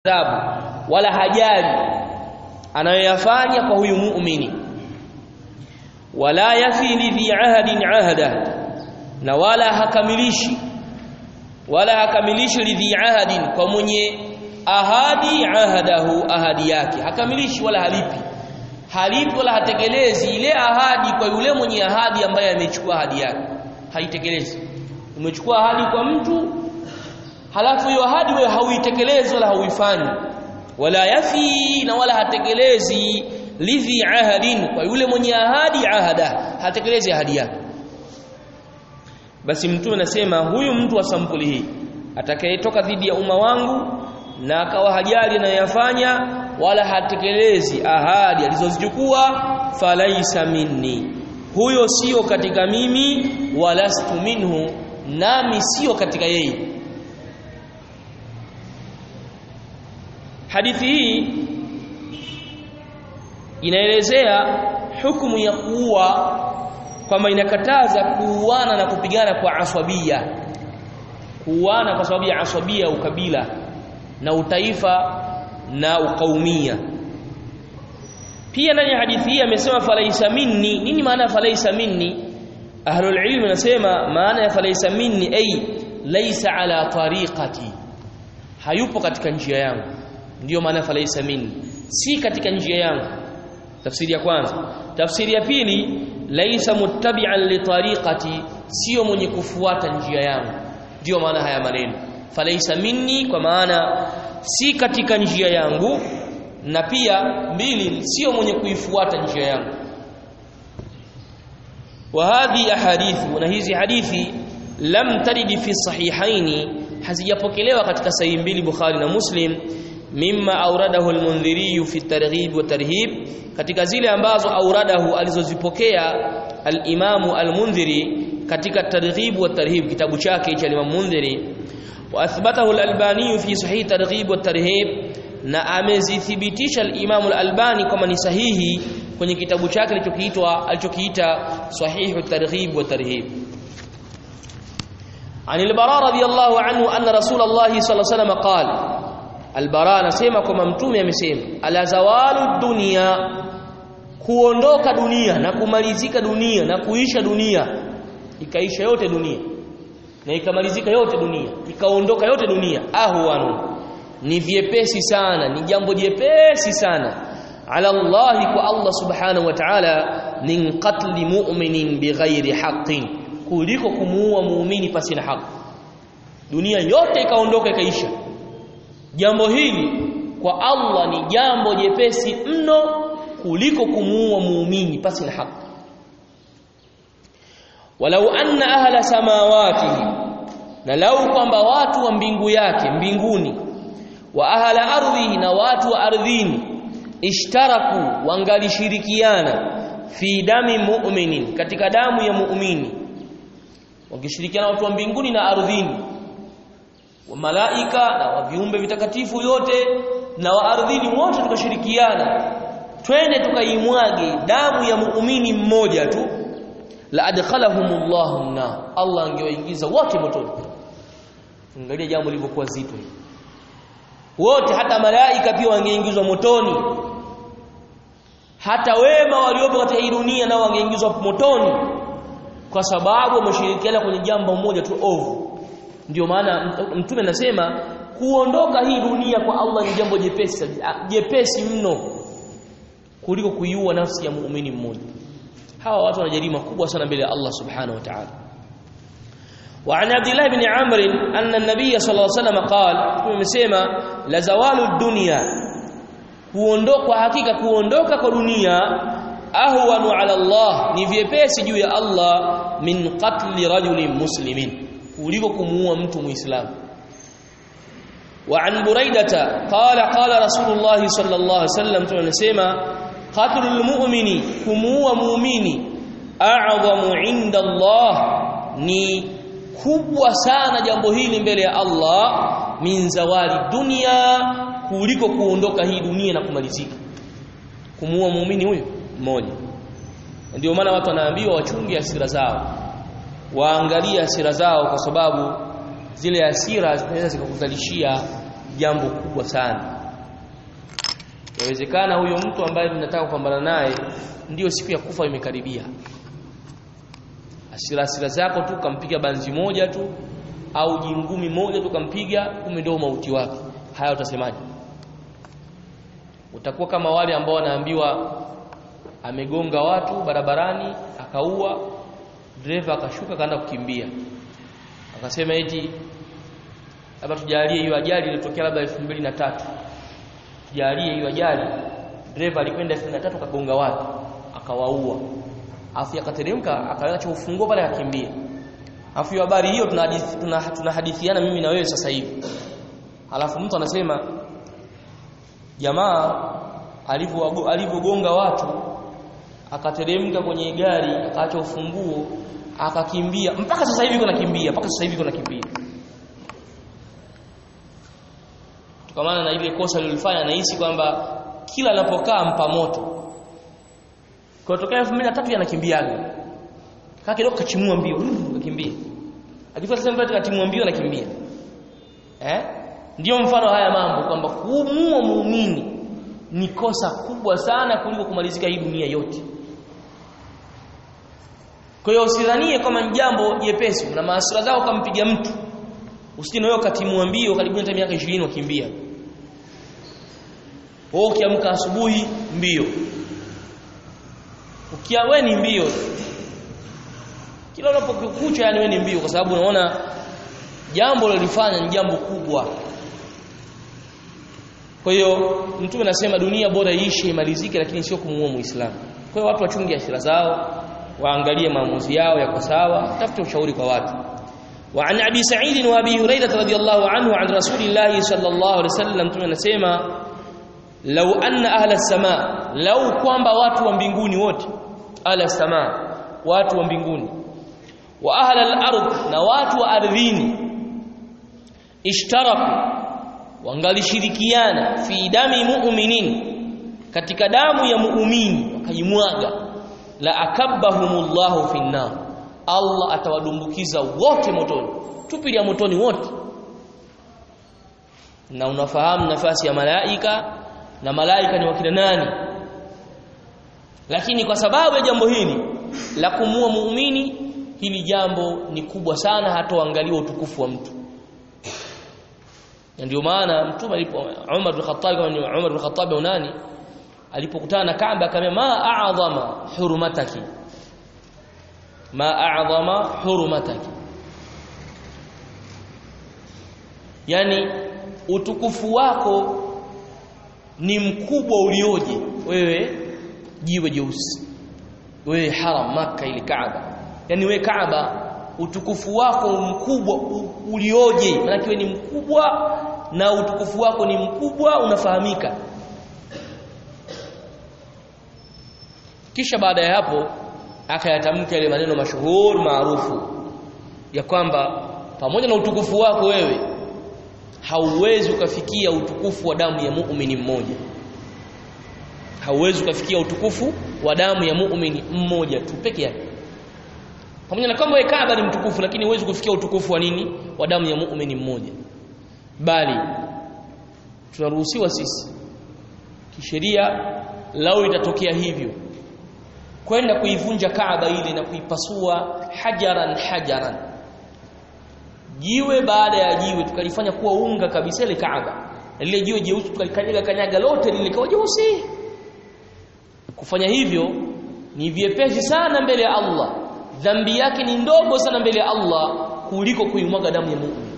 adhabu wala hajali anayoyafanya kwa huyu muumini wala yafi lidhi ahadin ahada na wala hakamilishi wala hakamilishi lidhi ahadin kwa mwenye ahadi ahadahu ahadi yake hakamilishi wala halipi halipi wala hatekelezi ile ahadi kwa yule mwenye ahadi ambaye amechukua ahadi yake haitekelezi umechukua ahadi kwa mtu halafu hiyo ahadi wewe hauitekelezi wala hauifanyi wala yafi na wala hatekelezi lidhi ahadin kwa yule mwenye ahadi ahada hatekelezi ahadi yake basi mtume anasema huyu mtu wa sampuli hii atakayetoka dhidi ya umma wangu na akawa hajali anayoyafanya wala hatekelezi ahadi alizozichukua falaisa minni huyo sio katika mimi walastu minhu nami sio katika yeye hadithi hii inaelezea hukumu ya kuua kwamba inakataza kuuana na kupigana kwa aswabia kuuana kwa sababu ya aswabia ukabila na utaifa na ukaumia pia ndani ya hadithi hii amesema falaisa minni nini maana falaisa minni ahlul ilm nasema maana ya falaisa minni ay laysa ala tariqati hayupo katika njia yangu ndiyo maana falaisa minni si katika njia yangu tafsiri ya kwanza tafsiri ya pili laisa muttabi'an li tariqati sio mwenye kufuata njia yangu ndiyo maana haya maneno falaisa minni kwa maana si katika njia yangu na pia mbili sio mwenye kuifuata njia yangu wa hadhi ahadithu na hizi hadithi lam tarid fi sahihaini hazijapokelewa katika sahihi mbili Bukhari na Muslim mimma auradahu al-Mundhiri fi targhib wa tarhib katika zile ambazo auradahu alizozipokea al-Imamu al-Mundhiri katika targhib wa tarhib kitabu chake cha Imam Mundhiri wa athbatahu al-Albani fi sahih targhib wa tarhib na amezithibitisha al-Imam al-Albani kama ni sahihi kwenye kitabu chake alichokiitwa alichokiita sahihu targhib wa tarhib عن البراء رضي الله عنه أن رسول الله صلى الله عليه وسلم قال البراء anasema kwamba mtume amesema ala zawalu dunya kuondoka dunia na kumalizika dunia na kuisha dunia ikaisha yote dunia na ikamalizika yote dunia ikaondoka yote dunia ahwanu ni vyepesi sana ni jambo jepesi sana ala Allah kwa Allah subhanahu wa ta'ala min qatli mu'minin bighairi haqqin kuliko kumuua muumini pasi na haki dunia yote ikaondoka ikaisha jambo hili kwa Allah ni jambo jepesi mno kuliko kumuua muumini pasi na haki walau anna ahla samawatihi na lau kwamba watu wa mbingu yake mbinguni wa ahla ardhihi na watu wa ardhini ishtaraku wangalishirikiana fi dami mu'minin katika damu ya muumini wakishirikiana watu wa mbinguni na ardhini wa malaika na wa viumbe vitakatifu yote na wa ardhini wote tukashirikiana twende tukaimwage damu ya muumini mmoja tu la adkhalahumullahu na Allah angewaingiza wote motoni angalia jambo lilivyokuwa zito hili wote hata malaika pia wangeingizwa motoni hata wema waliopo katika hii dunia nao wangeingizwa motoni kwa sababu wameshirikiana kwenye jambo moja tu ovu ndio maana mtume anasema kuondoka hii dunia kwa Allah ni jambo jepesi jepesi mno kuliko kuiua nafsi ya muumini mmoja hawa watu wana jarima kubwa sana mbele ya Allah subhanahu wa ta'ala وعن عبد الله بن عمرو أن النبي صلى الله عليه وسلم قال tumesema la zawalu dunya kuondoka hakika kuondoka kwa dunia ahwanu ala Allah ni vyepesi juu ya Allah min qatli rajulin muslimin kuliko kumuua mtu muislamu wa an buraidata qala qala rasulullah sallallahu alaihi wasallam tunasema qatlul mu'mini kumuua muumini a'zamu inda Allah ni kubwa sana jambo hili mbele ya Allah min zawali dunia kuliko kuondoka hii dunia na kumalizika kumuua muumini huyo mmoja ndio maana watu wanaambiwa wachunge hasira zao waangalie hasira zao kwa sababu zile hasira zinaweza zikakuzalishia jambo kubwa sana yawezekana huyo mtu ambaye mnataka kupambana naye ndiyo siku ya kufa imekaribia asira asira zako tu kampiga banzi moja tu au jingumi moja tu kampiga kumbe ndio mauti wake haya utasemaje utakuwa kama wale ambao wanaambiwa amegonga watu barabarani akaua dereva akashuka kaenda kukimbia akasema eti labda tujalie hiyo ajali ilitokea labda 2003 tujalie hiyo ajali dereva alikwenda 2003 kagonga watu akawaua afu akateremka akaacha ufunguo pale akakimbia afu hiyo habari hiyo tunahadithiana tuna, tuna mimi na wewe sasa hivi alafu mtu anasema jamaa alivyogonga watu akateremka kwenye gari akaacha ufunguo akakimbia mpaka sasa hivi kuna kimbia mpaka sasa hivi kuna kimbia tukamana na ile kosa lilifanya nahisi kwamba kila anapokaa mpa moto kwa tokea 2003 yanakimbiaga kaka kidogo kachimua mbio kakimbia akifika sasa mbele katimua mbio anakimbia eh ndio mfano haya mambo kwamba kumuua muumini ni kosa kubwa sana kuliko kumalizika hii dunia yote kwa hiyo usidhanie kama ni jambo jepesi na maasira zao kampiga mtu usije na wewe katimua mbio karibu hata miaka 20 wakimbia wewe ukiamka asubuhi mbio ukia wewe ni mbio kila unapokucha yani wewe ni mbio kwa sababu unaona jambo lolifanya ni jambo kubwa kwa hiyo mtume anasema dunia bora iishe imalizike lakini sio kumuua muislamu kwa hiyo watu wachunge ashira zao waangalie maamuzi yao yako sawa tafute ushauri kwa watu وعن ابي سعيد وابي هريره رضي الله عنه عن رسول الله صلى الله عليه وسلم mtume anasema law anna ahla as-samaa law kwamba watu wa mbinguni wote ahla as-samaa watu wa mbinguni wa ahla al-ard na watu wa ardhini ishtaraku wangalishirikiana fi dami mu'minin katika damu ya muumini wakajimwaga la akabbahumullahu finnar Allah atawadumbukiza wote motoni tupilia motoni wote na unafahamu nafasi ya malaika na malaika ni wakina nani lakini kwa sababu ya jambo hili la kumua muumini hili jambo ni kubwa sana hatoangaliwa utukufu wa mtu ndio maana mtume alipo Umar bin Khattab kama ni Umar bin Khattab au nani alipokutana na Kaaba akamwambia ma a'zama hurumataki ma a'zama hurumataki yani utukufu wako ni mkubwa ulioje wewe jiwe jeusi wewe haram maka ile Kaaba yani wewe Kaaba utukufu wako mkubwa ulioje maana wewe ni mkubwa na utukufu wako ni mkubwa unafahamika kisha baada ya hapo akayatamka ile maneno mashuhuri maarufu ya kwamba pamoja na utukufu wako wewe hauwezi ukafikia utukufu wa damu ya muumini mmoja hauwezi ukafikia utukufu wa damu ya muumini mmoja tu peke yake pamoja na kwamba Kaaba ni mtukufu lakini huwezi kufikia utukufu wa nini wa damu ya muumini mmoja bali tunaruhusiwa sisi kisheria lao itatokea hivyo kwenda kuivunja Kaaba ile na kuipasua hajaran hajaran jiwe baada ya jiwe tukalifanya kuwa unga kabisa ile Kaaba lile jiwe jeusi tukalikanyaga kanyaga lote lile likawa jeusi kufanya hivyo ni vyepesi sana mbele ya Allah dhambi yake ni ndogo sana mbele ya Allah kuliko kuimwaga damu ya muumini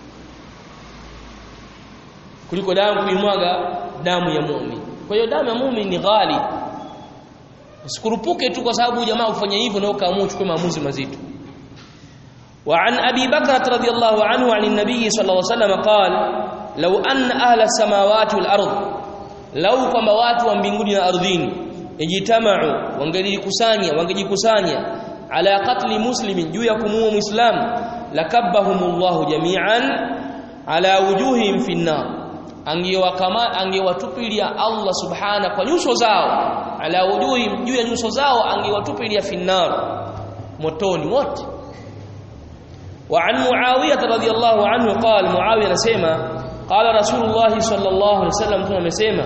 kuliko damu kuimwaga damu ya muumini kwa hiyo damu ya muumini ni ghali usikurupuke tu kwa sababu jamaa ufanye hivyo na ukaamua uchukue maamuzi mazito وعن أبي بكرة رضي الله عنه عن النبي صلى الله عليه وسلم قال لو أن أهل السماوات والأرض لو كما watu wa mbinguni na ardhini ijtama'u wangejikusanya wangejikusanya ala qatli muslimin juu ya kumuua muislam lakabbahumullahu jami'an ala wujuhihim finnar angewakama angewatupilia Allah subhana kwa nyuso zao ala wujuhihim juu ya nyuso zao angewatupilia finnar motoni wote وعن معاويه رضي الله عنه قال معاويه anasema qala rasulullah sallallahu alaihi wasallam mtume amesema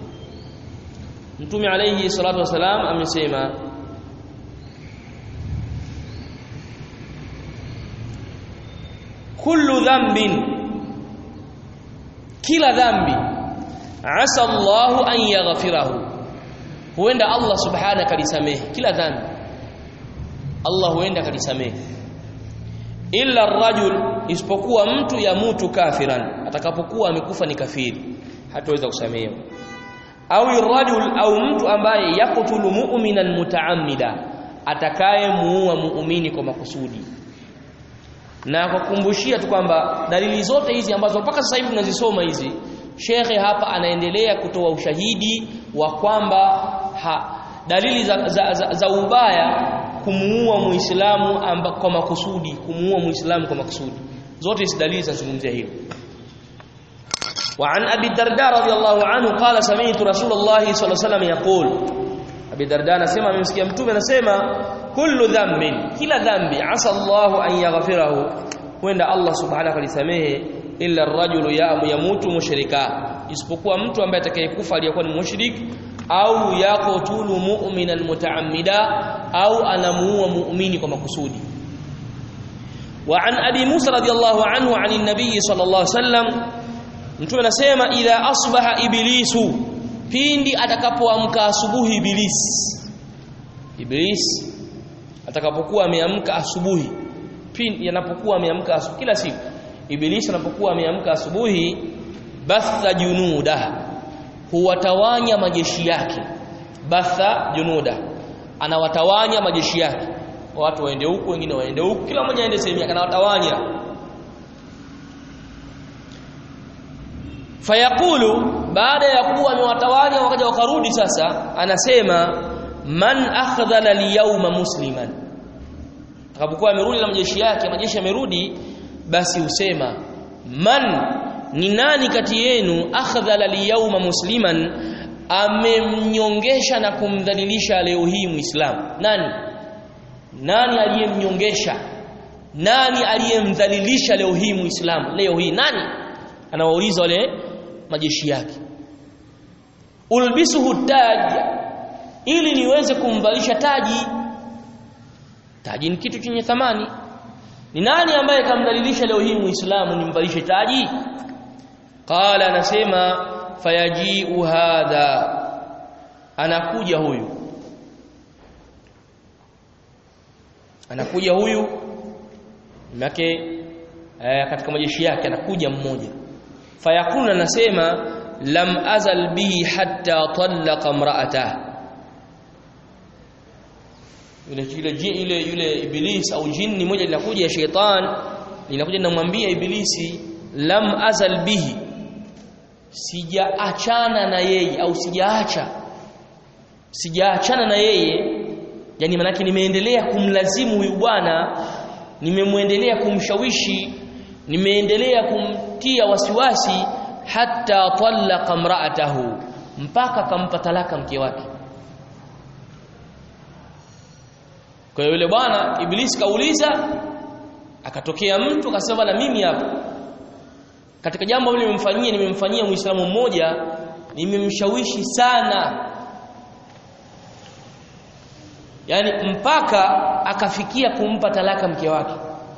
mtume alayhi salatu wasalam amesema kullu dhanbin kila dhambi asa Allahu an yaghfirahu huenda Allah subhanahu kalisamehe kila dhambi Allah huenda kalisamehe illa ar-rajul isipokuwa mtu ya mutu kafiran atakapokuwa amekufa ni kafiri hataweza kusamehewa au ar-rajul au mtu ambaye yakutulu mu'minan mutaammida atakaye muua muumini kwa makusudi na kukumbushia tu kwamba dalili zote hizi ambazo mpaka sasa hivi tunazisoma hizi shekhe hapa anaendelea kutoa ushahidi wa kwamba ha, dalili za, za, za, za ubaya kumuua muislamu kwa makusudi kumuua muislamu kwa makusudi zote hizi dalili zinazungumzia hilo وعن ابي الدرداء رضي الله عنه قال سمعت رسول الله صلى الله عليه وسلم يقول ابي الدرداء anasema amemsikia mtume anasema kullu dhanbin kila dhambi asa Allah an yaghfirahu huenda Allah subhanahu alisamehe illa ar-rajulu yamutu mushrika isipokuwa mtu ambaye atakayekufa aliyekuwa ni mushrik au yaqtulu mu'minan mutaammida au anamuua muumini kwa makusudi وعن ابي موسى رضي الله عنه عن النبي صلى الله عليه وسلم mtume anasema idha asbaha iblisu pindi atakapoamka asubuhi iblis iblis atakapokuwa ameamka asubuhi pindi anapokuwa ameamka asubuhi kila siku iblis anapokuwa ameamka asubuhi batha junuda huwatawanya majeshi yake batha junuda anawatawanya majeshi yake watu waende huku wengine waende huku kila mmoja aende sehemu yake anawatawanya fayaqulu baada ya kuwa amewatawanya wakaja wakarudi sasa anasema man akhdhala al-yawma musliman atakapokuwa amerudi na majeshi yake majeshi yamerudi basi usema man ni nani kati yenu akhdhala al-yawma musliman amemnyongesha na kumdhalilisha leo hii muislamu nani nani aliyemnyongesha nani aliyemdhalilisha leo hii muislamu leo hii nani anawauliza wale majeshi yake ulbisuhu taj ili niweze kumvalisha taji taji ni kitu chenye thamani ni nani ambaye kamdalilisha leo hii muislamu nimvalishe taji qala anasema fayajiu hadha anakuja huyu anakuja huyu yake eh, katika majeshi yake anakuja mmoja fayakuna anasema lam azal bihi hatta talaqa imra'atah yule yule yule yule iblis au jini moja linakuja ya sheitan linakuja linamwambia ibilisi lam azal bihi sijaachana na yeye au sijaacha sijaachana na yeye yani manake nimeendelea kumlazimu huyu bwana nimemwendelea kumshawishi nimeendelea kumtia wasiwasi hatta talaqa imra'atahu mpaka kampa talaka mke wake kwa hiyo yule bwana iblis kauliza akatokea mtu akasema na mimi hapa katika jambo hili nimemfanyia nimemfanyia muislamu mmoja nimemshawishi sana yani mpaka akafikia kumpa talaka mke wake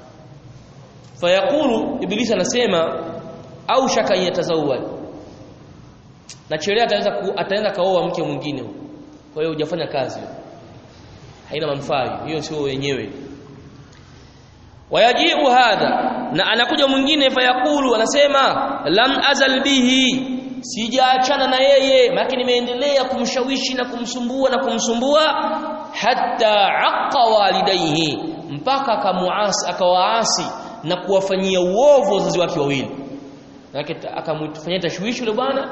fayaqulu ibilisi anasema au shaka yatazawwaj na chelea ataweza ataenda kaoa mke mwingine kwa hiyo hujafanya kazi haina manufaa hiyo sio wenyewe wayajiu hadha na anakuja mwingine fayaqulu anasema lam azal bihi sijaachana na yeye maana nimeendelea kumshawishi na kumsumbua na kumsumbua hatta aqqa walidayhi mpaka akamuasi akawaasi na kuwafanyia uovu wazazi wake wawili akamfanyia tashwishi yule bwana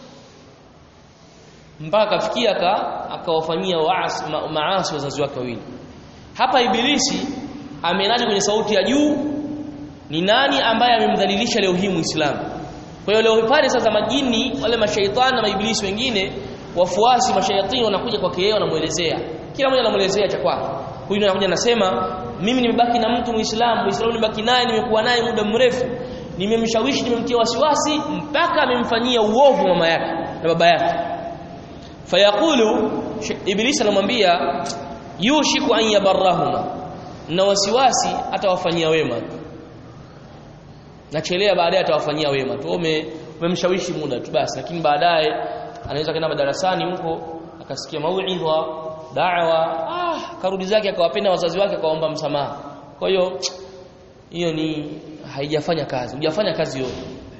mpaka akafikia akawafanyia waasi ma, maasi wazazi wake wawili hapa ibilisi amenaja kwenye sauti ya juu ni nani ambaye amemdhalilisha leo hii muislamu kwa hiyo leo pale sasa majini wale mashaitani na maibilisi wengine wafuasi mashayatini wanakuja kwake yeye wanamuelezea kila mmoja anamuelezea cha kwake huyu anakuja anasema mimi nimebaki na mtu muislamu muislamu nimebaki naye nimekuwa naye muda mrefu nimemshawishi nimemtia wasiwasi mpaka amemfanyia uovu mama yake na baba yake fayaqulu ibilisi anamwambia yushiku an yabarrahuma na wasiwasi atawafanyia wema nachelea baadaye atawafanyia wema tu umemshawishi muda tu basi lakini baadaye anaweza kwenda madarasani huko akasikia mauidha da'wa ah karudi zake akawapenda wazazi wake akaomba msamaha kwa hiyo hiyo ni haijafanya kazi hujafanya kazi yote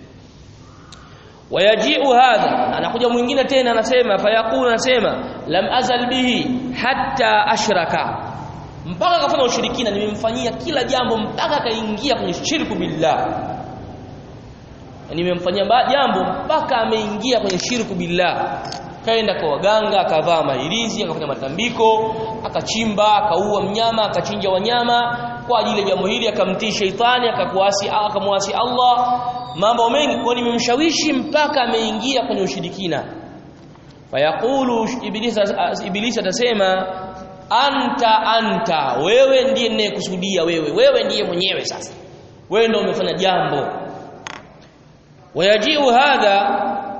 wayajiu hadha anakuja mwingine tena anasema fayaqulu anasema lam azal bihi hatta ashraka mpaka akafanya ushirikina nimemfanyia kila jambo mpaka akaingia kwenye shirku billah nimemfanyia jambo mpaka ameingia kwenye shirku billah kaenda kwa waganga akavaa mahirizi akafanya matambiko akachimba akaua mnyama akachinja wanyama kwa ajili ya jambo hili akamtii sheitani akakuasi akamwasi Allah mambo mengi kwa nimemshawishi mpaka ameingia kwenye ushirikina fayaqulu ibilisi ibilisi atasema anta anta wewe ndiye ninayekusudia wewe wewe ndiye mwenyewe sasa wewe ndio umefanya jambo wayajiu hadha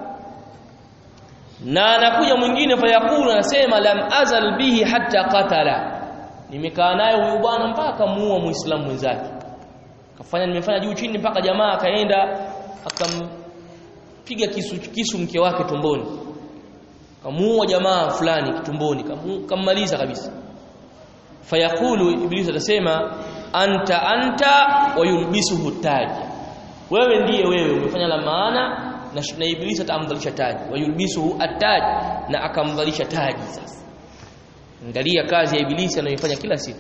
na anakuja mwingine fayakulu anasema lam azal bihi hatta qatala nimekaa naye huyu bwana mpaka muua muislamu mwenzake kafanya nimefanya juu chini mpaka jamaa akaenda akampiga kisu kisu mke wake tumboni kamuua jamaa fulani tumboni kammaliza kabisa fayakulu ibilisi atasema anta anta wayulbisuhu taji wewe ndiye wewe umefanya la maana na, na ibilisi atamdhalisha taji wayulbisuhu ataj na akamdhalisha taji sasa angalia kazi ya ibilisi anayoifanya kila siku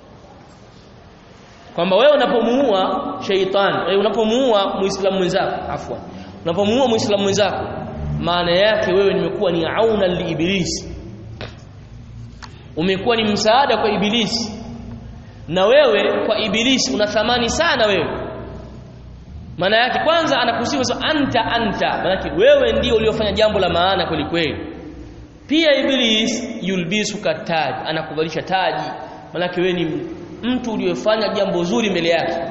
kwamba wewe unapomuua sheitan wewe unapomuua muislamu mwenzako afwan unapomuua muislamu mwenzako maana yake wewe nimekuwa ni auna liibilisi umekuwa ni msaada kwa ibilisi na wewe kwa ibilisi una thamani sana wewe maana yake kwanza anakusifu so anta anta maana yake wewe ndio uliofanya jambo la maana kweli kweli pia iblis yulbisuka taji anakuvalisha taji maana yake wewe ni mtu uliyofanya jambo zuri mbele yake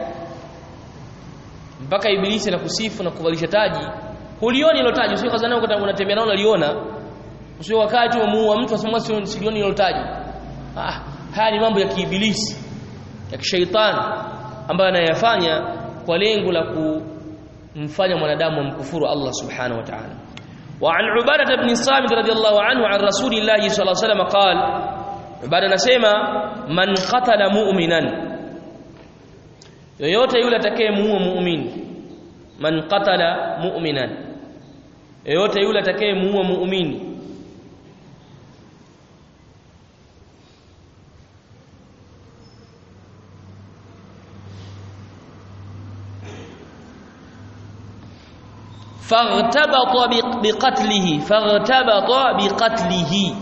mpaka ibilisi anakusifu na kuvalisha taji hulioni hilo taji usio kazana unatembea nao unaliona usio wakati umuua mtu asema silioni hilo taji ah haya ni mambo ya kiibilisi ya kishaitani ambayo anayafanya kwa lengo la kumfanya mwanadamu amkufuru Allah subhanahu wa ta'ala وعن عبادة بن صامت رضي الله عنه عن رسول الله صلى الله عليه وسلم قال عبادة نسمع من قتل مؤمنا yoyote yule atakayemuua muumini man qatala mu'minan yoyote yule atakayemuua muumini فاغتبط بقتله فاغتبط بقتله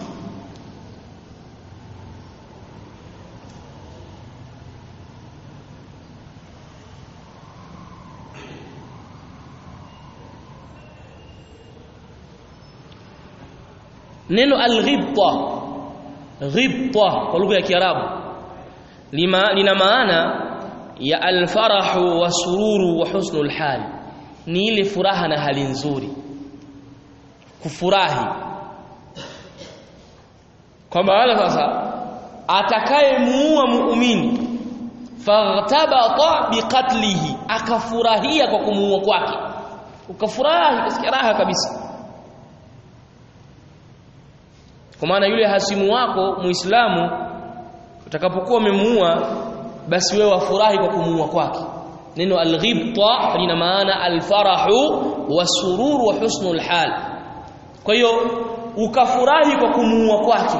neno alghibta ghibta kwa lugha ya Kiarabu lina maana ya alfarahu wa sururu wa husnul hali ni ile furaha na hali nzuri kufurahi kwa maana sasa atakayemuua muumini faghtabata biqatlihi akafurahia kwa kumuua kwake ukafurahi kasikia raha kabisa kwa maana yule hasimu wako muislamu utakapokuwa umemuua basi wewe wafurahi kwa kumuua kwake neno alghibta lina maana alfarahu wasururu wa husnul hal kwa hiyo ukafurahi kwa kumuua kwake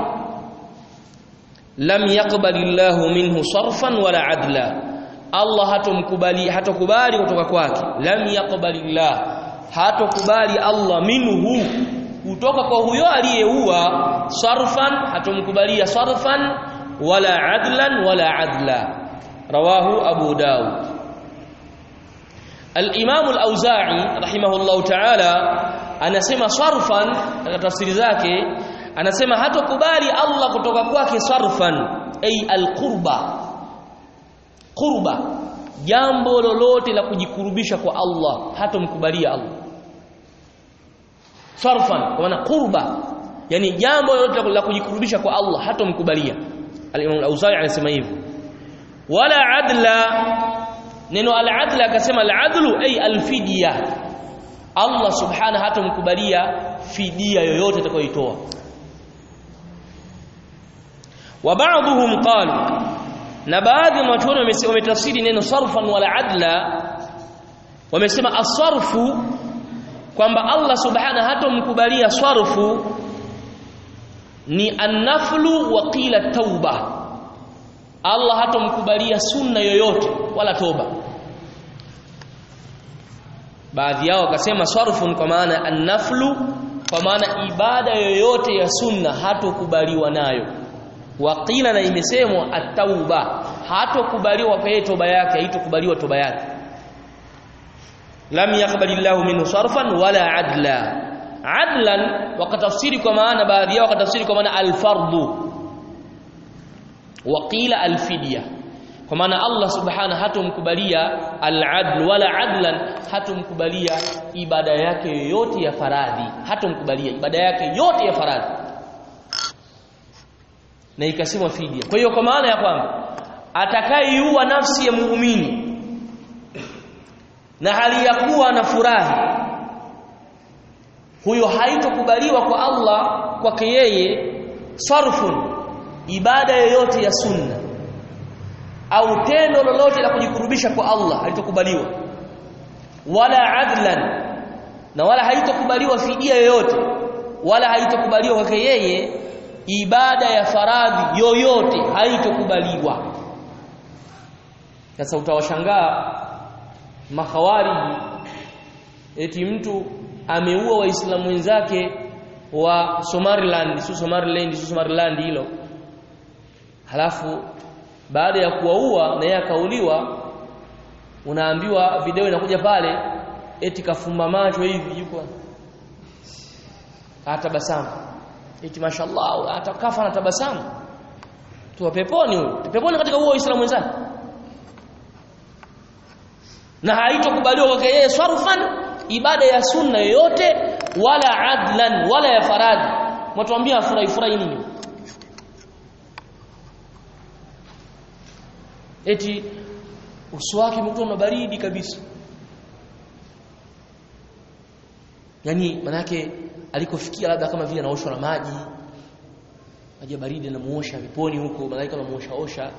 lam yaqbalillahu minhu sarfan wala adla Allah hatomkubali hatokubali kutoka kwake lam yaqbalillah hatokubali Allah minhu kutoka kwa huyo aliyeua sarfan hatomkubalia sarfan wala adlan wala adla rawahu abu daud al-imam al-auza'i rahimahullahu ta'ala anasema sarfan katika tafsiri zake anasema hatokubali Allah kutoka kwake sarfan ay al-qurba qurba jambo lolote la kujikurubisha kwa Allah hatomkubalia Allah sarfan kwa maana qurba yani jambo lolote la kujikurubisha kwa Allah hatomkubalia al-Imam al-Auza'i anasema hivyo wala adla neno al-adla akasema al-adlu ay al-fidya Allah subhanahu hatomkubalia fidia yoyote atakayoitoa wa ba'dhum qalu na baadhi ya watu wametafsiri neno sarfan wala adla wamesema asarfu kwamba Allah subhanahu hatomkubalia sarfu ni annaflu wa qila tauba Allah hatomkubalia sunna yoyote wala toba baadhi yao wakasema sarfun kwa maana annaflu kwa maana ibada yoyote ya sunna hatokubaliwa nayo waqila na imesemwa at-tauba hatokubaliwa kwa yeye toba yake haitokubaliwa toba yake lam yaqbalillahu minhu sarfan wala adla adlan wakatafsiri kwa maana baadhi yao wakatafsiri kwa maana al-fardhu waqila al-fidya kwa maana Allah subhanahu hatomkubalia al-adl wala adlan hatomkubalia ibada yake yoyote ya faradhi hatomkubalia ibada yake yote ya faradhi na ikasemwa fidia kwa hiyo kwa maana ya kwamba atakayeiua nafsi ya muumini na hali ya kuwa na furahi huyo haitokubaliwa kwa Allah kwake yeye sarfun ibada yoyote ya sunna au tendo lolote la kujikurubisha kwa Allah halitokubaliwa wala adlan na wala haitokubaliwa fidia yoyote wala haitokubaliwa kwake yeye ibada ya faradhi yoyote haitokubaliwa sasa utawashangaa makhawariji eti mtu ameua waislamu wenzake wa Somaliland sio Somaliland sio Somaliland hilo halafu baada ya kuwaua na yeye akauliwa unaambiwa video inakuja pale eti kafumba macho hivi yuko atabasamu eti mashallah atakafa na tabasamu tu peponi huyo peponi katika huo Uislamu wenzake na haitokubaliwa kwake yeye sarfan ibada ya sunna yoyote wala adlan wala ya faradhi mtuambia afurahi furahi nini eti uso wake umekuwa na baridi kabisa yani manake alikofikia labda kama vile anaoshwa na maji maji baridi anamuosha viponi huko malaika anamuosha osha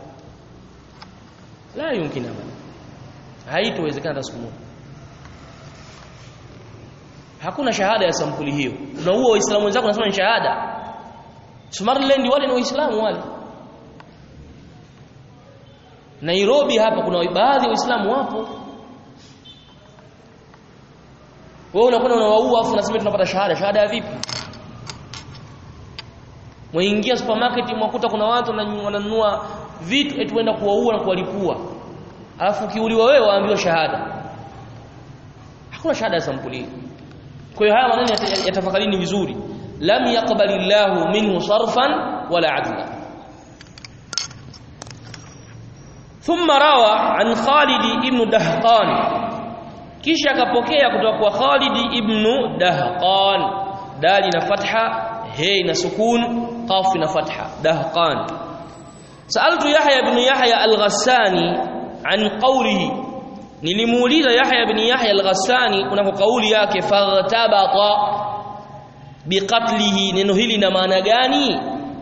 la yumkina bana haitowezekana hata siku moja hakuna shahada ya sampuli hiyo na huo waislamu wenzako nasema ni shahada Somaliland wale ni waislamu wale Nairobi hapa kuna baadhi ya waislamu wapo wewe unakwenda unawaua afu unasema tunapata shahada shahada ya vipi Mwaingia supermarket mwakuta kuna watu wananunua vitu eti wenda kuwaua na kuwalipua alafu ukiuliwa wewe waambiwa shahada hakuna shahada ya sampuli kwa hiyo haya maneno yatafakarini vizuri lam yaqbalillahu minhu sarfan wala adla ثم روى عن خالد ابن دهقان kisha akapokea kutoka kwa Khalid ibn Dahqan dali na fatha he na sukun qaf na fatha Dahqan saaltu Yahya ibn Yahya al-Ghassani an qawlihi nilimuuliza Yahya ibn Yahya al-Ghassani kunako kauli yake faghtabata biqatlihi neno hili na maana gani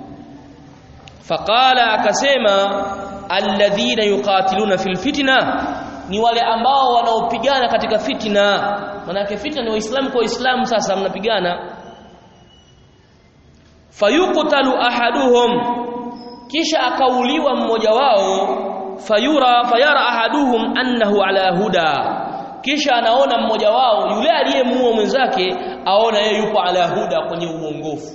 faqala akasema alladhina yuqatiluna fil fitna ni wale ambao wanaopigana katika fitna manake fitna ni waislamu kwa waislamu sasa mnapigana fayuqtalu ahaduhum kisha akauliwa mmoja wao fayura fayara ahaduhum annahu ala huda kisha anaona mmoja wao yule aliyemuua mwenzake aona yeye yupo ala huda kwenye uongofu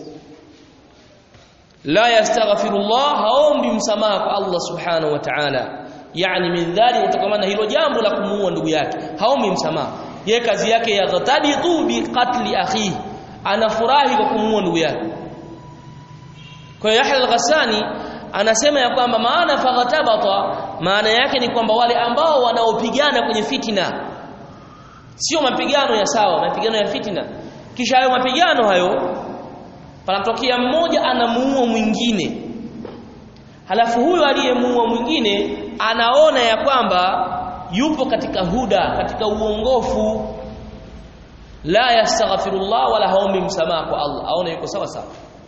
la yastaghfirullah haombi msamaha kwa Allah subhanahu wa ta'ala yani min dhali kutokana hilo jambo la kumuua ndugu yake haombi msamaha yeye kazi yake ya ghataditu bi qatli akhi anafurahi kwa kumuua ndugu yake kwa Yahya al-Ghassani anasema ya kwamba maana faghatabata maana yake ni kwamba wale ambao wanaopigana kwenye fitina sio mapigano ya sawa mapigano ya fitina kisha hayo mapigano hayo panatokea mmoja anamuua mwingine halafu huyo aliyemuua mwingine anaona ya kwamba yupo katika huda katika uongofu la yastaghfirullah wala haombi msamaha kwa Allah aona yuko sawa sawa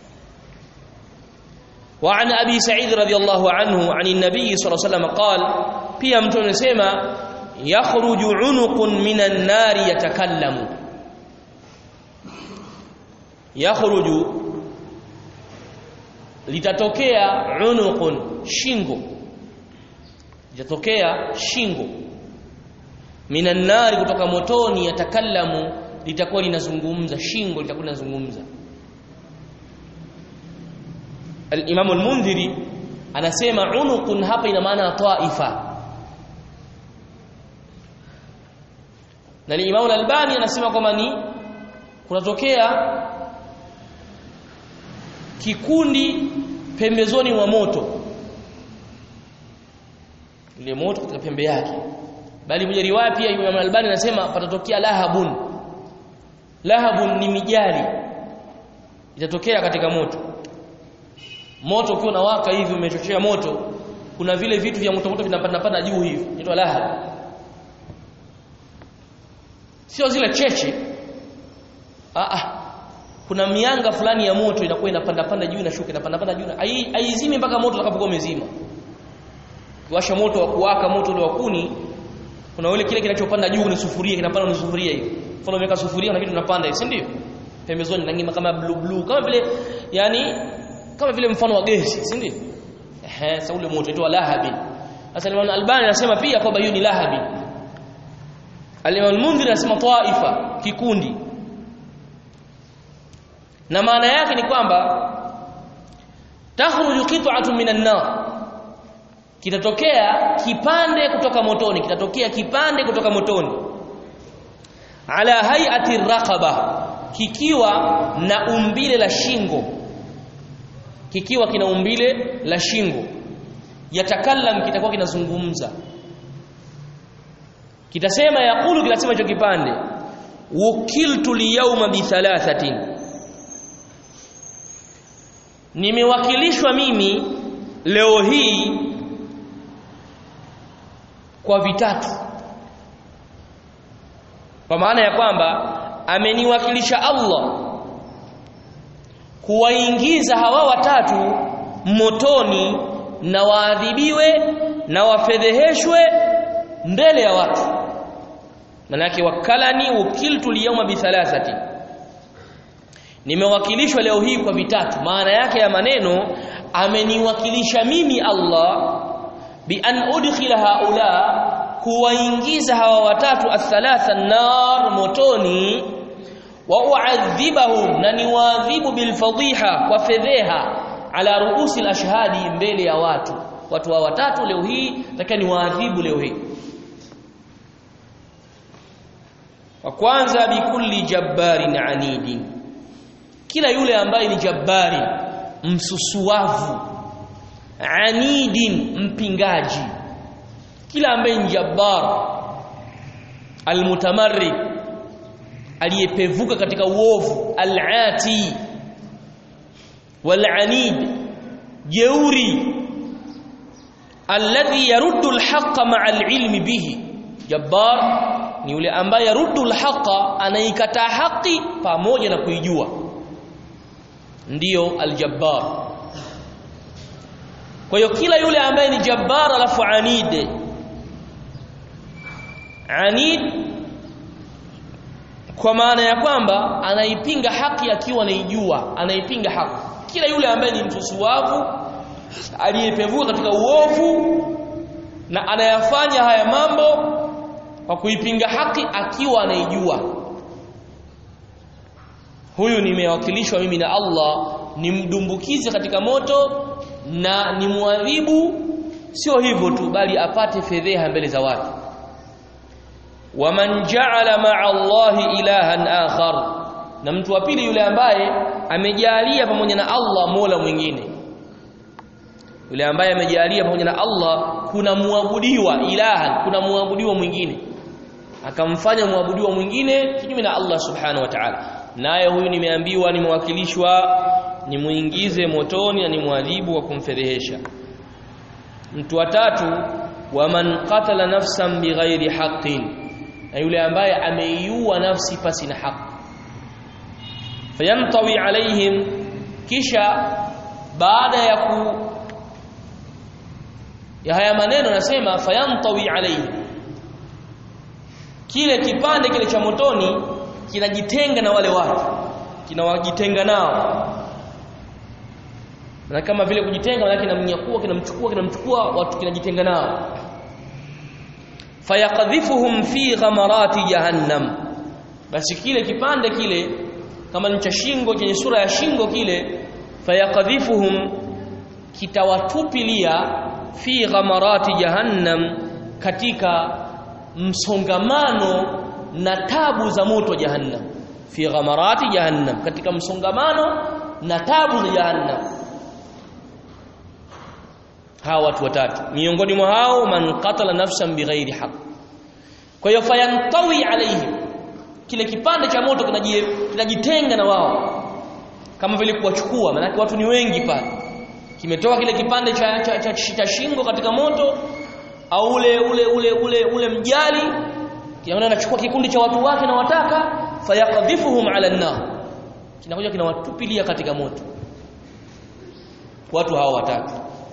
وعن ابي سعيد رضي الله عنه عن النبي صلى الله عليه وسلم قال pia mtu anasema yakhruju unuqun minan nari yatakallamu yakhruju litatokea unuqun shingo litatokea shingo minan nari kutoka motoni yatakallamu litakuwa linazungumza shingo litakuwa linazungumza al-Imam al-Mundhiri anasema unuqun hapa ina maana taifa na al-Imam al-Albani anasema kwamba ni kunatokea kikundi pembezoni mwa moto ile moto katika pembe yake bali moja riwaya pia Imam al-Albani anasema patatokea lahabun lahabun ni mijali itatokea katika moto moto ukiwa unawaka hivi umechochea moto kuna vile vitu vya moto moto vinapanda panda juu hivi inaitwa lahab sio zile cheche ah ah kuna mianga fulani ya moto inakuwa inapanda panda juu inashuka inapanda panda juu haizimi mpaka moto utakapokuwa umezima kiwasha moto wa kuwaka moto ule wa kuni kuna ule kile kinachopanda juu ni sufuria kinapanda ni sufuria hivi mfano umeweka sufuria na kitu kinapanda hivi si ndio pembezoni nangima kama blue blue kama vile yani kama vile mfano wa gesi si ndio ehe sasa ule moto unaitwa lahabi sasa Imam Albani anasema pia kwamba hiyo ni lahabi Al-Imam Al-Mundhir anasema taifa kikundi na maana yake ni kwamba takhruju qit'atun minan nar kitatokea kipande kutoka motoni kitatokea kipande kutoka motoni ala hay'ati raqaba kikiwa na umbile la shingo kikiwa kina umbile la shingo yatakallam kitakuwa kinazungumza kitasema yaqulu kinasema hicho kipande wukiltu liyawma bi thalathatin nimewakilishwa mimi leo hii kwa vitatu kwa maana ya kwamba ameniwakilisha Allah kuwaingiza hawa watatu motoni na waadhibiwe na wafedheheshwe mbele ya watu manake wakalani ukiltu liyawma bithalathati nimewakilishwa leo hii kwa vitatu maana yake ya maneno ameniwakilisha mimi Allah bi an udkhila haula kuwaingiza hawa watatu athalatha nar motoni wa uadhibahum na niwaadhibu bilfadhiha kwa fedheha ala ruusi alashhadi mbele ya watu watu wa watatu leo hii nataka niwaadhibu leo hii wa kwanza bikulli jabbarin anidi kila yule ambaye ni jabbari msusuavu anidin mpingaji kila ambaye ni jabbar almutamarrid aliyepevuka katika uovu alati walanid jeuri alladhi yaruddu alhaqqa ma'a alilmi bihi jabbar ni yule ambaye yaruddu alhaqqa anaikataa haki pamoja na kuijua ndiyo aljabbar kwa hiyo kila yule ambaye ni jabbar alafu anid anid kwa maana ya kwamba anaipinga haki akiwa anaijua anaipinga haki kila yule ambaye ni mtusuwavu aliyepevuka katika uovu na anayafanya haya mambo kwa kuipinga haki akiwa anaijua huyu nimewakilishwa mimi na Allah nimdumbukize katika moto na nimwadhibu sio hivyo tu bali apate fedheha mbele za watu waman ja'ala ma'a Allahi ilahan akhar na mtu wa pili yule ambaye amejalia pamoja na Allah Mola mwingine yule ambaye amejalia pamoja na Allah kuna muabudiwa ilahan kuna muabudiwa mwingine akamfanya muabudiwa mwingine kinyume na Allah subhanahu wa ta'ala naye huyu nimeambiwa nimewakilishwa nimuingize motoni na nimwadhibu wa kumfedhehesha mtu wa tatu waman qatala nafsan bighairi haqqin na yule ambaye ameiua nafsi pasi na haki fayantawi alaihim kisha baada ya ku ya haya maneno nasema fayantawi alaihim kile kipande kile cha motoni kinajitenga na wale watu kinawajitenga nao na kama vile kujitenga maana kinamnyakua kinamchukua kinamchukua watu kinajitenga nao fayaqdhifuhum fi ghamarati jahannam basi kile kipande kile kama ni cha shingo chenye sura ya shingo kile fayaqdhifuhum kitawatupilia fi ghamarati jahannam katika msongamano na tabu za moto jahannam fi ghamarati jahannam katika msongamano na tabu za jahannam hawa watu watatu miongoni mwa hao man qatala nafsan bighairi haqq kwa hiyo fayantawi alaihim kile kipande cha moto kinajitenga na wao kama vile kuwachukua maana watu ni wengi pale kimetoka kile kipande cha, cha, cha, cha shingo katika moto au ule ule ule ule ule mjali kinaona anachukua kikundi cha watu wake na wataka fayaqdhifuhum ala an-nar kinakuja kinawatupilia katika moto watu hawa watatu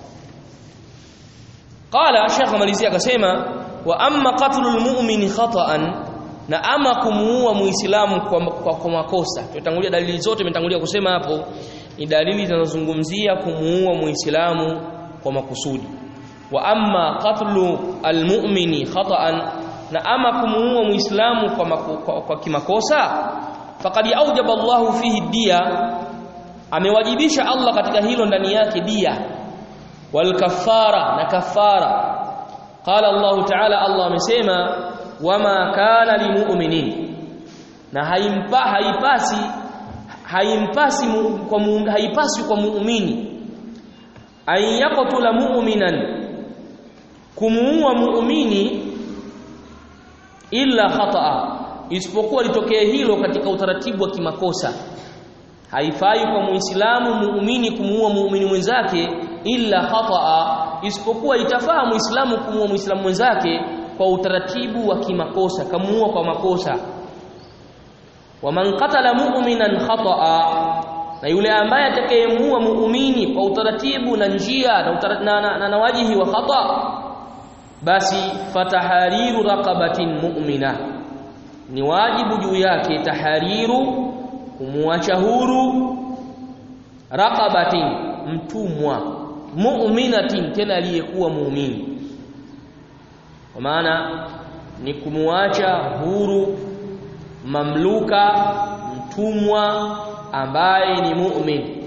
qala shekh malizia akasema wa amma qatlul mu'mini khata'an na ama kumuua muislamu kwa, kwa, kwa makosa tutangulia dalili zote tumetangulia kusema hapo ni dalili zinazozungumzia kumuua muislamu kwa makusudi wa amma qatlu almu'mini khata'an na ama kumuua muislamu kwa, maku, kwa, kwa kimakosa faqad aujaba Allahu fihi dia amewajibisha Allah katika hilo ndani yake dia wal kafara na kafara qala Allah ta'ala Allah amesema wama kana limu'minin na haimpa haipasi haimpasi mu, kwa mu, haipasi kwa muumini ayaqtula mu'minan kumuua muumini illa khata'a isipokuwa litokee hilo katika utaratibu wa kimakosa haifai kwa muislamu muumini kumuua muumini mwenzake illa khata'a isipokuwa itafaa muislamu kumuua muislamu mwenzake kwa utaratibu wa kimakosa kamuua kwa makosa waman qatala mu'minan khata'a na yule ambaye atakayemuua muumini kwa utaratibu na njia na, utara, na, na, na, na wajihi wa khata basi fatahariru raqabatin mu'mina ni wajibu juu yake tahariru kumwacha huru raqabatin mtumwa mu'minatin tena aliyekuwa muumini kwa maana ni kumwacha huru mamluka mtumwa ambaye ni mu'min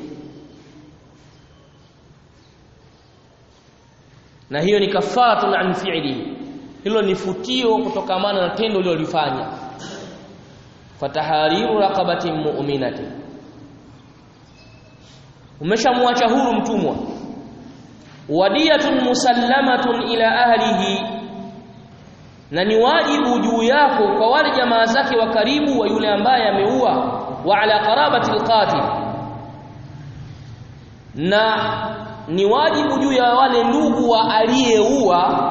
na hiyo ni kafaratun an fi'li hilo ni futio kutokamana na tendo lilolifanya fatahariru raqabatin mu'minatin umeshamwacha huru mtumwa wadiyatun musallamatun ila ahlihi na ni wajibu juu yako kwa wale jamaa zake wa karibu wa yule ambaye ameua wa ala qarabati alqatil na ni wajibu juu ya wale ndugu wa aliyeua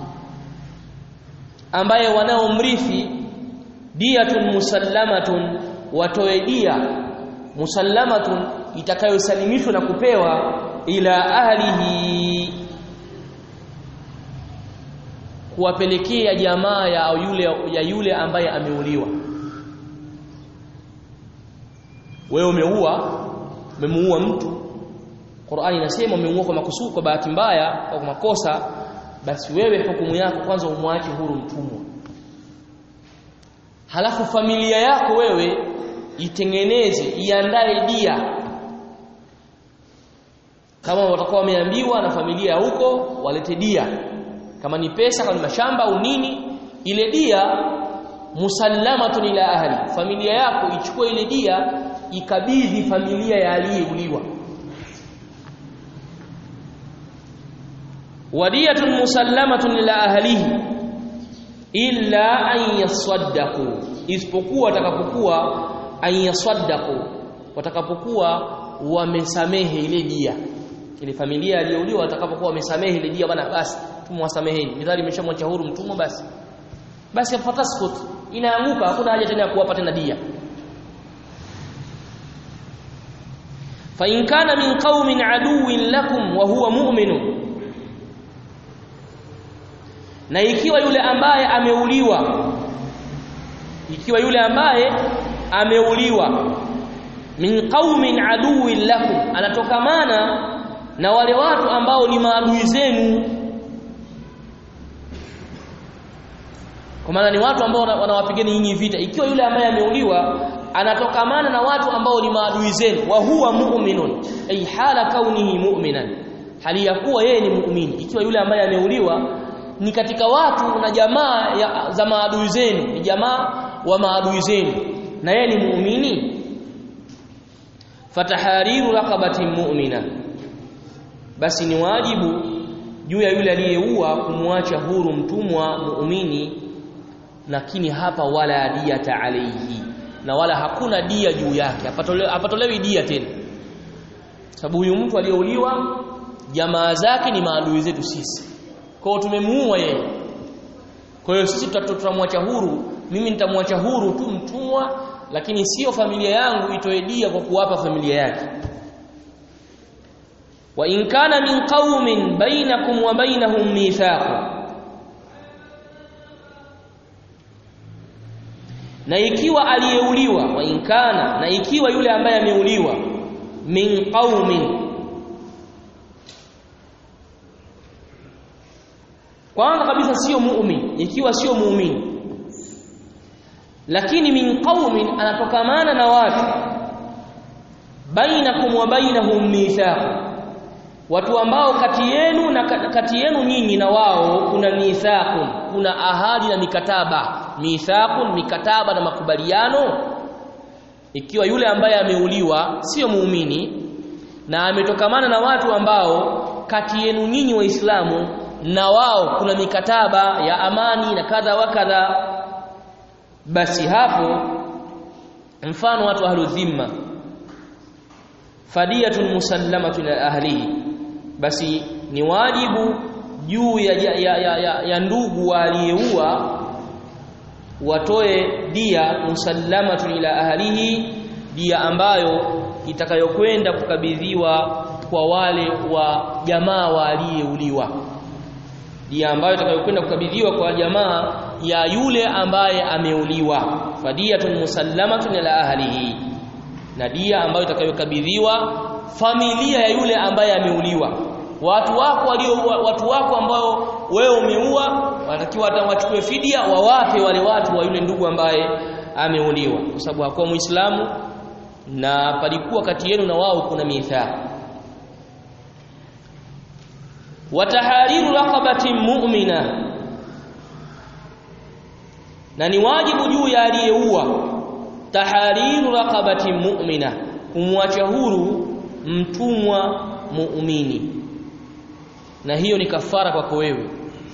ambaye wanaomrithi diyatun musallamatun watoe dia musallamatun itakayosalimishwa na kupewa ila ahlihi kuwapelekea jamaa ya yule ya yule ambaye ameuliwa wewe umeua umemuua mtu Qur'ani inasema umemuua kwa makusudi kwa bahati mbaya au kwa makosa basi wewe hukumu yako kwanza umwache huru mtumwa halafu familia yako wewe itengeneze iandae dia kama watakuwa wameambiwa na familia ya huko walete dia kama ni pesa kama ni mashamba au nini ile dia musallamatun ila ahli familia yako ichukue ile dia ikabidhi familia ya aliyeuliwa wadiyatun musallamatun ila ahlihi illa an yasaddaqu isipokuwa watakapokuwa an yasaddaqu watakapokuwa wamesamehe ile dia ile familia aliyouliwa watakapokuwa wamesamehe ile dia bwana basi tumwasameheni midhali imeshamwacha huru mtumwa basi basi fataskut inaanguka hakuna haja tena ya kuwapa tena dia fa in kana min qaumin aduwwin lakum wa huwa mu'minun na ikiwa yule ambaye ameuliwa ikiwa yule ambaye ameuliwa min qaumin aduwwin lakum anatokamana na wale watu ambao ni maadui zenu kwa maana ni watu ambao wanawapigeni nyinyi vita ikiwa yule ambaye ameuliwa anatokamana na watu ambao ni maadui zenu wa huwa mu'minun ay hala kaunihi mu'minan hali ya kuwa yeye ni muumini ikiwa yule ambaye ameuliwa ni katika watu na jamaa ya, za maadui zenu ni jamaa wa maadui zenu na yeye ni muumini fatahariru raqabatin mu'mina basi ni wajibu juu ya yule aliyeua kumwacha huru mtumwa muumini lakini hapa wala diyata alayhi na wala hakuna dia juu yake apatolewi, apatolewi dia tena sababu huyu mtu aliyeuliwa jamaa zake ni maadui zetu sisi kwa hiyo tumemuua yeye kwa hiyo sisi tutamwacha huru mimi nitamwacha huru tu mtumwa lakini sio familia yangu itoe dia kwa kuwapa familia yake wa in kana min qaumin bainakum wa bainahum mithaq na ikiwa aliyeuliwa wa in kana na ikiwa yule ambaye ameuliwa min qaumin kwanza kabisa sio muumini ikiwa sio muumini lakini min qaumin anatokamana na watu bainakum wa bainahum mithaq watu ambao kati yenu na kati yenu nyinyi na wao kuna mithaqun kuna ahadi na mikataba mithaqun mikataba na makubaliano ikiwa yule ambaye ameuliwa sio muumini na ametokamana na watu ambao kati yenu nyinyi waislamu na wao kuna mikataba ya amani na kadha wa kadha basi hapo mfano watu ahlu dhimma fadiyatun musallamatun ila ahlihi basi ni wajibu juu ya, ya, ya, ya, ya ndugu aliyeua watoe dia musallamatun ila ahlihi dia ambayo itakayokwenda kukabidhiwa kwa wale wa jamaa waliyeuliwa dia ambayo itakayokwenda kukabidhiwa kwa jamaa ya yule ambaye ameuliwa fadiyatun musallamatun ila ahlihi na dia ambayo itakayokabidhiwa familia ya yule ambaye ameuliwa watu wako walio watu wako ambao wewe umeua wanatakiwa wachukue fidia wawape wale watu wa yule ndugu ambaye ameuliwa kwa sababu hakuwa muislamu na palikuwa kati yenu na wao kuna mithaq watahariru raqabatin mu'mina na ni wajibu juu ya aliyeua tahariru raqabatin mu'mina kumwacha huru mtumwa muumini na hiyo ni kafara kwako wewe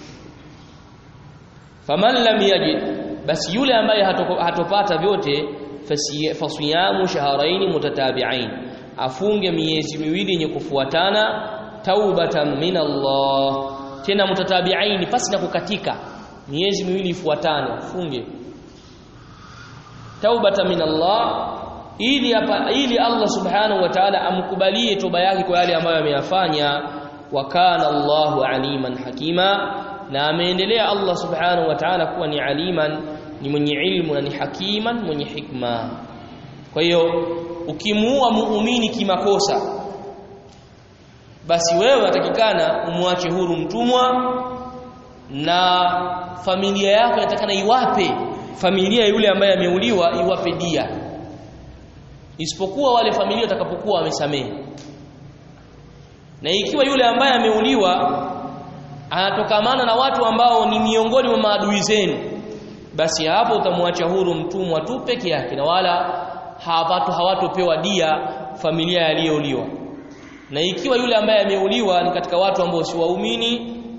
faman lam yajid basi yule ambaye hatopata vyote fasiyamu shahrayn mutatabi'ain afunge miezi miwili yenye kufuatana taubatan min Allah tena mutatabi'ain pasi na kukatika miezi miwili ifuatane funge taubatan min Allah ili hapa ili Allah subhanahu wa ta'ala amkubalie toba yake kwa yale ambayo ameyafanya wa kana Allahu aliman hakima na ameendelea Allah subhanahu wa ta'ala kuwa ni aliman ni mwenye ilmu na ni hakiman mwenye hikma kwa hiyo ukimuua muumini kimakosa basi wewe watakikana umwache huru mtumwa na familia yako inatakana iwape familia yule ambaye ameuliwa iwape dia isipokuwa wale familia watakapokuwa wamesamehe na ikiwa yule ambaye ameuliwa anatokamana na watu ambao ni miongoni mwa maadui zenu basi hapo utamwacha huru mtumwa tu peke yake na wala hawatu hawatopewa dia familia aliyouliwa na ikiwa yule ambaye ameuliwa ni katika watu ambao si waumini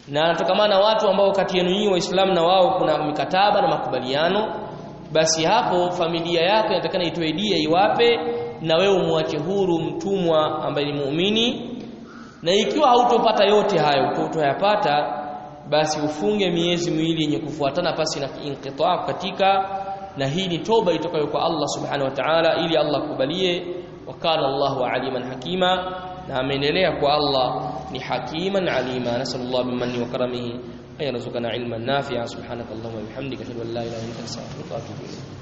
na anatokamana watu ambao kati yenu nyinyi waislamu na wao kuna mikataba na makubaliano basi hapo familia yako inatakana itoe dia iwape na wewe umwache huru mtumwa ambaye ni muumini na ikiwa hautopata yote hayo utoyapata basi ufunge miezi miwili yenye kufuatana pasi na inqita katika na hii ni toba itokayo kwa Allah subhanahu wa ta'ala ili Allah kubalie wakala Allahu aliman hakima na ameendelea kwa Allah ni hakiman alima nasallallahu bimanni wa karamihi ay yarzuqana ilman nafi'a subhanakallahumma wa bihamdika ashhadu an la ilaha illa anta astaghfiruka wa atubu ilayk